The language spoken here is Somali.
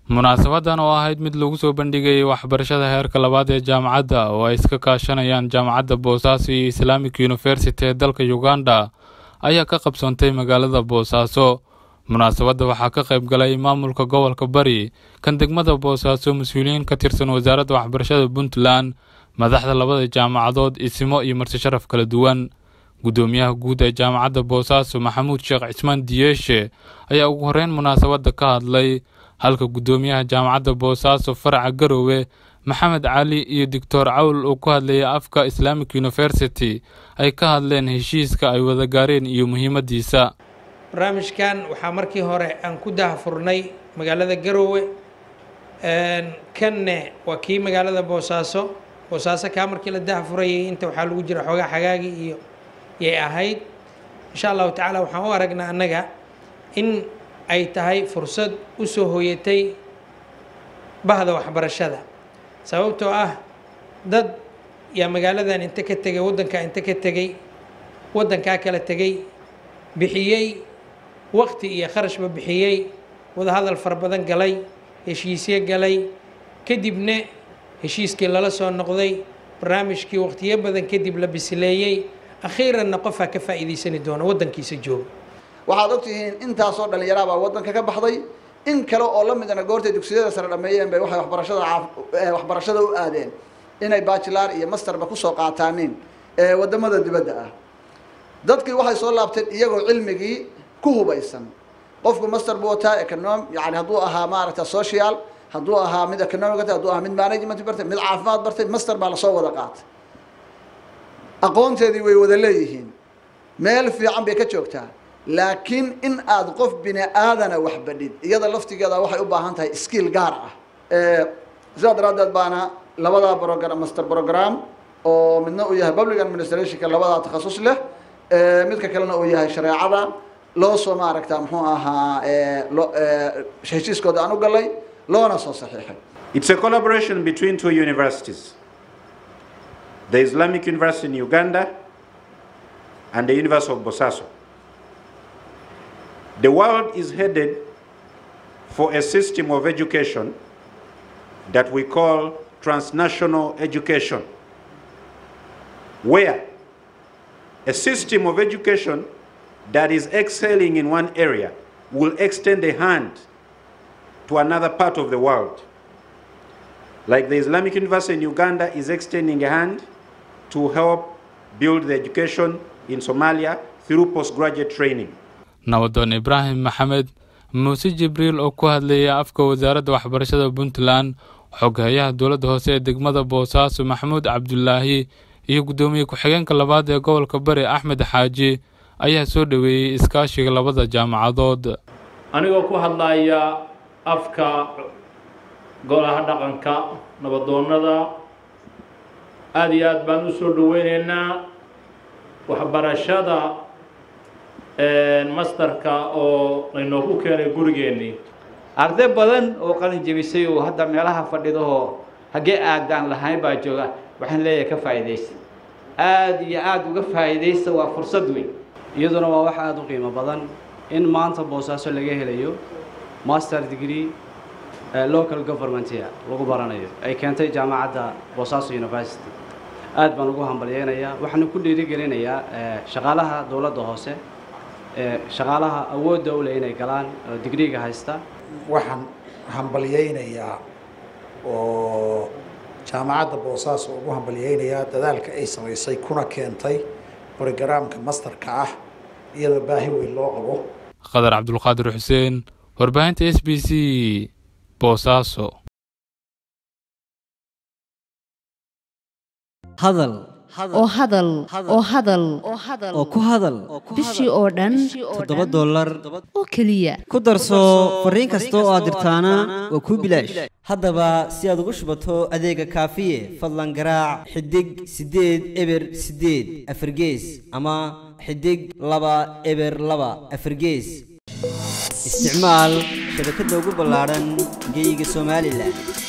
munaasabadan oo ahayd mid lagu soo bandhigayay waxbarashada heerka labaad ee jaamacadda oo ay iska kaashanayaan jaamacadda boosaaso iyo islaamic university ee dalka uganda ayaa ka qabsoontay magaalada boosaaso munaasabadda waxaa ka qayb galay maamulka gobolka bari kan degmada boosaaso mas-uuliyiin ka tirsan wasaaradda waxbarashada puntland madaxda labada jaamacadood isimo iyo marti sharaf kala duwan guddoomiyaha guud ee jaamacadda boosaaso maxamuud sheekh cismaan diyeeshe ayaa ugu horreyn munaasabadda ka hadlay halka guddoomiyaha jaamacadda boosaaso faraca garowe maxamed cali iyo doctor cawl oo ku hadlayay afka islamic university ay ka hadleen heshiiska ay wada gaareen iyo muhiimaddiisa barnaamijkan waxaa markii hore aan ku dahafurnay magaalada garowe kanne waa kii magaalada boosaaso boosaaso kaa markii la dahafurayay inta waxaa lagu jira xoogaa xagaagi iyo yay ahayd insha allahu tacaala waxaan u aragnaa annaga in ay tahay fursad u soo hooyatay bahda waxbarashada sababtoo ah dad yaa magaaladan inta ka tegay waddankaa inta ka tegey waddankaa kala tegey bixiyey waqti iyo kharashba bixiyey wadahadal fara badan galay heshiisye galay kadibna heshiiskii lala soo noqday barnaamijkii waqtiyo badan kadib la bisileeyey akhiiranna qofaa ka faa'iidaysani doona waddankiisa jooga waxaad ogtihiin intaasoo dhallinyaraha baa waddanka ka baxday in kale oo la midana goortay dugsiyada sare dhameeyeen bay waxay waxbarashada waxbarashada u aadeen inay bajilar iyo masterba kusoo qaataaniin ee waddamada dibadda ah dadkii waxay soo laabteen iyagoo cilmigii ku hubaysan qofku master buu wataa econom yani hadduu ahaa maaragta social hadduu ahaa mid economic bartay hadduu ahaa mid management bartay mid caafimaad bartay master baa lasoo wada qaatay aqoonteedii way wada leeyihiin meel fiican bay ka joogtaa laakiin in aad qof bini aadana wax badhid iyada laftigeeda waxay u baahan tahay skill gaar ah sidaa daraaddeed baana labadaa program master program oo midna uu yahay public administrationka labadaa takhasus leh midka kalena uu yahay shareecada loo soo maaragta muxuu ahaa loo heshiiskooda aan u galay loona soo saxiixay It's a collaboration between two universities, the Islamic University in Uganda and the University of Bosaso. The world is headed for a system of education that we call transnational education, where a system of education that is excelling in one area will extend a hand to another part of the world. Like the Islamic University in Uganda is extending a hand to help build the education in Somalia through postgraduate training. nabadoon ibraahim maxamed muuse jibriil oo ku hadlayay afka wasaaradda waxbarashada puntland xoghayaha dowladda hoose ee degmada boosaaso maxamuud cabdulaahi iyo guddoomiye ku-xigeenka labaad ee gobolka bari axmed xaaji ayaa soo dhoweeyey iskaashiga labada jaamacadood anigoo ku hadlaya afka golaha dhaqanka nabadoonnada aada iyo aad baan u soo dhoweyneynaa waxbarashada masterka oo laynoogu keenay gurigeennii arday badan oo qalin jebisay oo hadda meelaha fadhidahoo haggee aadaan lahayn baa jooga waxaan leeyahay ka faa'iidaysta aada iyo aada uga faa'iidaysta waa fursad weyn iyaduna waa wax aada u qiimo badan in maanta boosaaso laga helayo master degree local governmentia lagu baranayo ay keentay jaamacadda boosaaso university aad baan ugu hambalyeynayaa waxaana ku dhiirigelinayaa shaqaalaha dowladda hoose shaqaalaha awoodda u leh inay galaan oo digriga haysta waxaan hambalyeynayaa oo jaamacadda boosaaso ugu hambalyeynayaa dadaalka ay samaysay kuna keentay brogaraamka masterka ah iyadoo baahi weyn loo qabo qadar cabdulqaadir xuseen warbaahinta s b c boosaaso hadal oo hadal oo hadal oo ku hadal bishii oo dhan toddoba dollar oo keliya ku darso fariin kasta oo aad dirtaana waa kuu bilaash haddaba si aad ugu shubato adeega kaafiye fadlan garaac xidig siddeed eber siddeed afargees ama xidig laba eber laba afargees isticmaal shabakadda ugu ballaadhan geyga somalilan